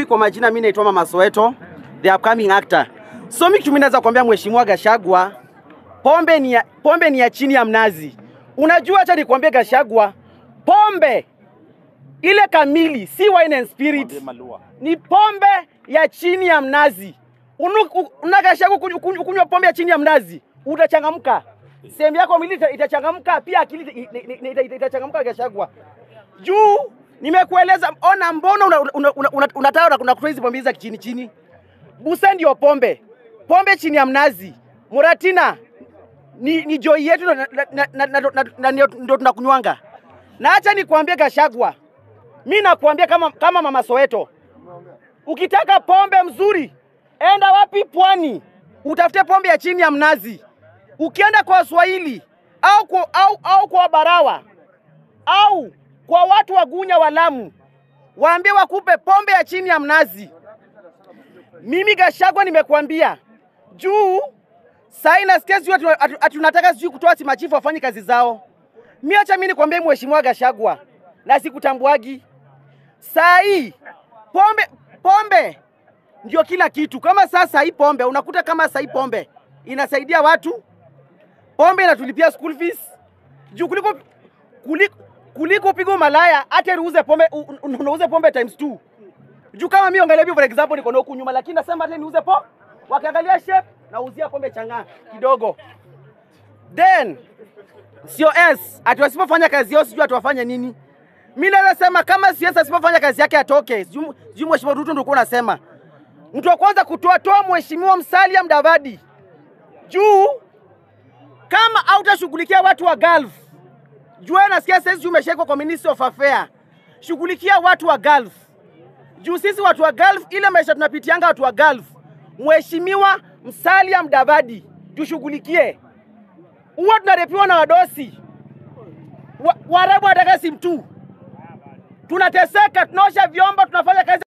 kwa majina mimi naitwa Mama Soweto, the upcoming actor. So mimi kitu mimi naweza kuambia Mheshimiwa Gashagwa, pombe ni ya, pombe ni ya chini ya mnazi. Unajua, acha nikwambie Gashagwa, pombe ile kamili si wine and spirit, ni pombe ya chini ya mnazi. Unu- u- Una Gashagwa kunywa- kunywa kunywa pombe ya chini ya mnazi, utachangamka, sehemu yako mwili ita- itachangamka, pia akili ita- ita- ita- ita- itachangamka Gashagwa juu nimekueleza, ona, mbona unataka una, una, una, unataka una, una crazy pombe za chini chini. Busa ndio pombe, pombe chini ya mnazi. Muratina ni, ni joi yetu na, na, na, na, na, na, na, ndio ndio tunakunywanga. Na acha nikwambie Gashagwa, mi nakwambia kama, kama mama Soweto, ukitaka pombe mzuri, enda wapi? Pwani, utafute pombe ya chini ya mnazi. Ukienda kwa Waswahili au kwa, au, au kwa Barawa au kwa watu wa Gunya wa Lamu, waambie wakupe pombe ya chini ya mnazi. Mimi Gashagwa nimekuambia juu sasa nasikia sijui ati- ati ati tunataka sijui kutoa si machifu wafanye kazi zao. Mimi acha mimi nikwambie mheshimiwa Gashagwa, na sikutambuagi. Saa hii pombe pombe ndio kila kitu. Kama sasa hii pombe unakuta kama sasa hii pombe inasaidia watu, pombe inatulipia school fees juu kuliko kuliko kuliko pigo malaya hata uuze pombe u- u- unauze pombe times two. Juu kama mimi angalia for example niko na huku nyuma lakini nasema hata niuze po wakiangalia shape nauzia pombe chang'aa kidogo. Then sio S ati wasipofanya kazi yao sijui atuwafanye nini. Mimi naweza sema kama CS asipofanya kazi yake atoke. Sijui sijui mheshimiwa Ruto ndio unasema. Mtu wa kwanza kutoa toa mheshimiwa Musalia Mudavadi. Juu kama hautashughulikia watu wa Gulf jua nasikia sasa umeshekwa kwa Ministry of Affair. Shughulikia watu wa Gulf. Juu sisi watu wa Gulf, ile maisha tunapitianga watu wa Gulf. Mheshimiwa Musalia Mudavadi, tushughulikie. Huwa tunarepiwa na wadosi wa, Waarabu wanataka simu tu, tunateseka, tunaosha vyombo, tunafanya kazi